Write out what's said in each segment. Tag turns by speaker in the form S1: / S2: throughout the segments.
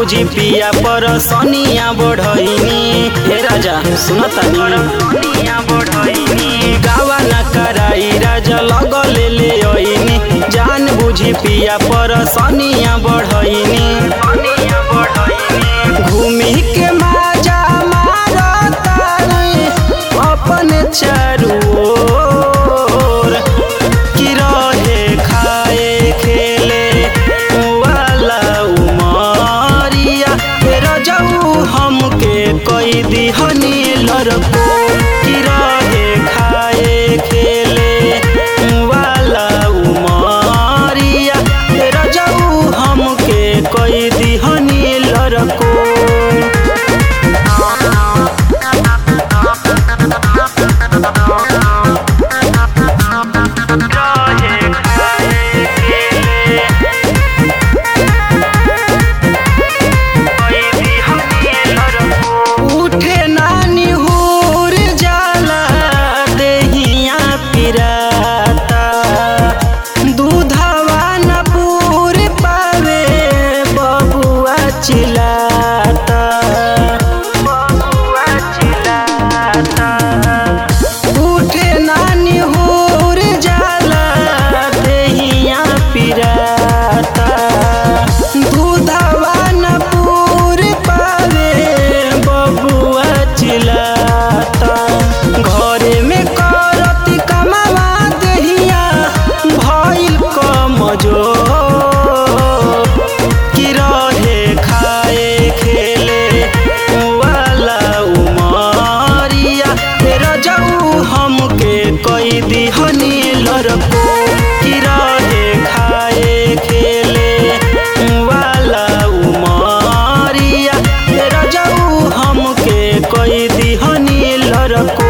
S1: बुझी पिया पर सनिया बढ़ैनी हे राजा सुनतानी गावा न कराई राजा लगले ले ओइनी जान बुझी पिया पर सनिया बढ़ैनी घूमी के माजा मारतानी अपन चारू ओर कि रहे खाए खेले वाला उमरिया फेर जाऊ हमके कई दिहनी लड़को कि रहे खाए खेले वाला उमरिया फेर जाऊ हमके कई दिहनी लड़को उठे नानी हुर जाला देहिया पिराता दूधवा न पूर पावे बबुआ चिलाता बबुआ चिलाता उठे नानी हुर जाला देहिया पिराता दूधवा न पूर पावे बबुआ चिलाता घरे में करती कमावा देहिया भइल कमजोर कि रहे खाए खेले वाला उमरिया फेर जाऊ हमके कई दिहनी लड़को कि रहे खाए खेले वाला उमरिया फेर जाऊ हमके कई दिहनी लड़को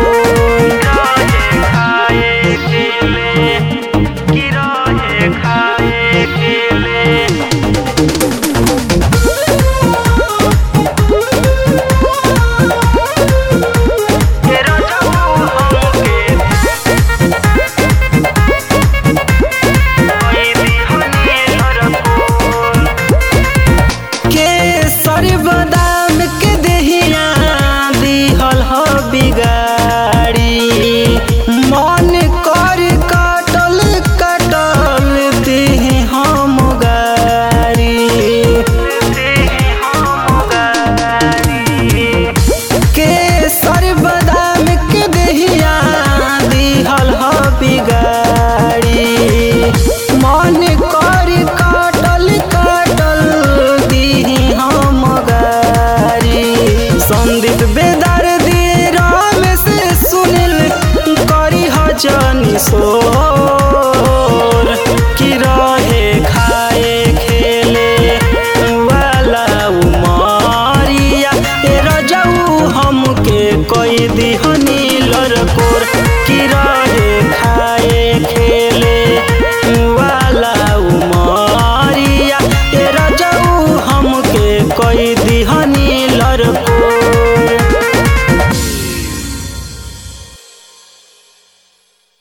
S1: खाए खेले कि रहे खाए खेले तेरा जाऊ हमके कोई दिहनी लड़को केसर बादाम के देहिया दिहल ह बिगाड़ी मन कर काटल काटल देह हम गारी केसर बादाम के देहिया दिहल ह बिगाड़ी मन कर काटल काटल दीही हम गारी संदीप बेदर दे राम से सुनिल करी हजनी सोर कि रहे खाए खेले वाला उमरिया तेरा जाऊ हमके कई दिहनी